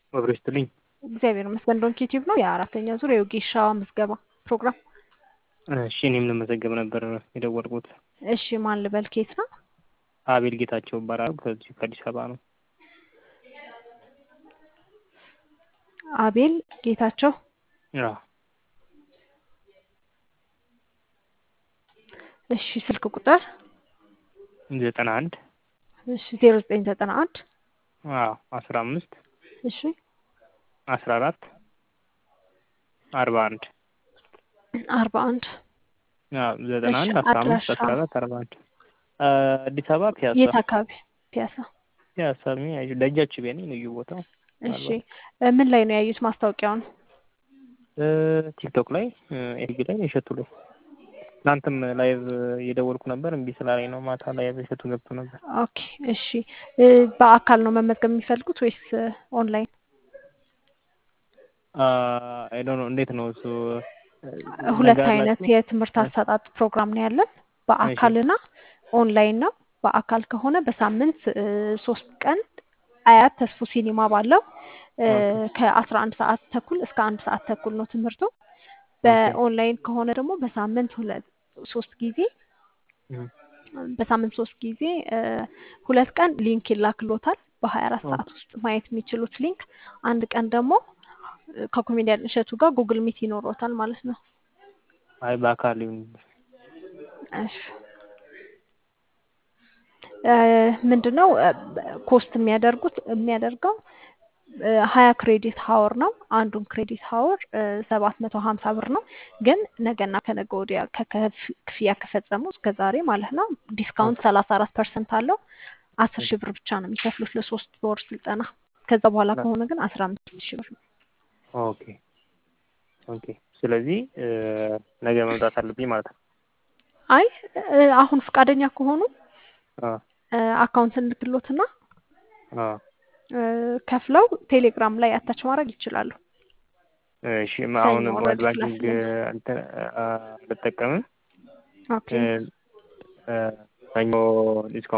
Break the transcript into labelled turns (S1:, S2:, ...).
S1: አብሮ ይስጥልኝ።
S2: እግዚአብሔር ይመስገን። ዶንኪ ቲዩብ ነው የአራተኛ ዙር የወጌሻ ምዝገባ ፕሮግራም።
S1: እሺ እኔም ልመዘገብ ነበር የደወልኩት።
S2: እሺ ማን ልበል? ኬት ነው?
S1: አቤል ጌታቸው እባላለሁ። ከዚህ ከአዲስ አበባ ነው።
S2: አቤል ጌታቸው።
S1: አዎ
S2: እሺ ስልክ ቁጥር
S1: ዘጠና አንድ
S2: እሺ ዜሮ ዘጠኝ ዘጠና አንድ
S1: አዎ አስራ አምስት
S2: እሺ
S1: አስራ አራት አርባ አንድ
S2: አርባ አንድ
S1: አዎ ዘጠና
S2: እሺ
S1: አንድ አስራ አምስት
S2: አድራሻ
S1: አስራ አራት አርባ አንድ አዲስ አበባ ፒያሳ
S2: የት አካባቢ? ፒያሳ።
S1: ፒያሳ ሚ- ደጃችሁ ቤኔ ልዩ ቦታው
S2: እሺ እ ምን ላይ ነው ያዩት ማስታወቂያውን?
S1: እ ቲክቶክ ላይ ኤልቢ ላይ እሸቱ ላይ ትናንትም ላይቭ እየደወልኩ ነበር እምቢ ስላለኝ ነው። ማታ ላይቭ እሸቱ ገብቶ ነበር።
S2: ኦኬ እሺ እ በአካል ነው መመዝገብ የሚፈልጉት ወይስ ኦንላይን?
S1: አይ ዶንት ኖ እንዴት ነው እሱ
S2: ሁለት
S1: ነገር
S2: አይነት
S1: አላችሁ?
S2: የትምህርት አሰጣጥ ፕሮግራም ነው ያለን። በአካልና ኦንላይን ነው። በአካል ከሆነ በሳምንት እ ሶስት ቀን አያት ተስፉ ሲኒማ ባለው እ ከአስራ አንድ ሰዓት ተኩል እስከ አንድ ሰዓት ተኩል ነው ትምህርቱ። በኦንላይን ከሆነ ደግሞ በሳምንት ሁለት ሶስት ጊዜ
S1: እም፣
S2: በሳምንት ሶስት ጊዜ እ ሁለት ቀን ሊንክ ይላክሎታል በሀያ አራት
S1: ኦ።
S2: ሰዓት ውስጥ ማየት የሚችሉት ሊንክ። አንድ ቀን ደግሞ እ ከኮሜዲያን እሸቱ ጋር ጉግል ሚት ይኖሮታል ማለት ነው።
S1: አይ በአካል ይሁን
S2: እሺ እ ምንድን ነው እ ኮስት የሚያደርጉት የሚያደርገው እ ሀያ ክሬዲት ሀወር ነው። አንዱን ክሬዲት ሀወር ሰባት መቶ ሀምሳ ብር ነው። ግን ነገና ከነገ ወዲያ ከከፍ- ክፍያ ከፈጸሙ እስከ ዛሬ ማለት ነው ዲስካውንት ሰላሳ አራት ፐርሰንት አለው። አስር ሺህ ብር ብቻ ነው የሚከፍሉት ለሶስት ወር ስልጠና። ከዛ በኋላ ከሆነ ግን አስራ አምስት ሺህ ብር ነው።
S1: ኦኬ ኦኬ። ስለዚህ እ ነገ መምጣት አለብኝ ማለት ነው።
S2: አይ እ አሁን ፈቃደኛ ከሆኑ
S1: አ
S2: እ አካውንት እንልክሎትና
S1: አ
S2: እ ከፍለው ቴሌግራም ላይ አታች ማድረግ ይችላሉ።
S1: እሺ አሁን
S2: ሰኞ
S1: ሞባይል
S2: ኦልሬዲ
S1: ባንኪንግ
S2: ክላስ
S1: እንትን አ አልጠቀምም
S2: ኦኬ
S1: እ እ ሰኞ ዲስካውንት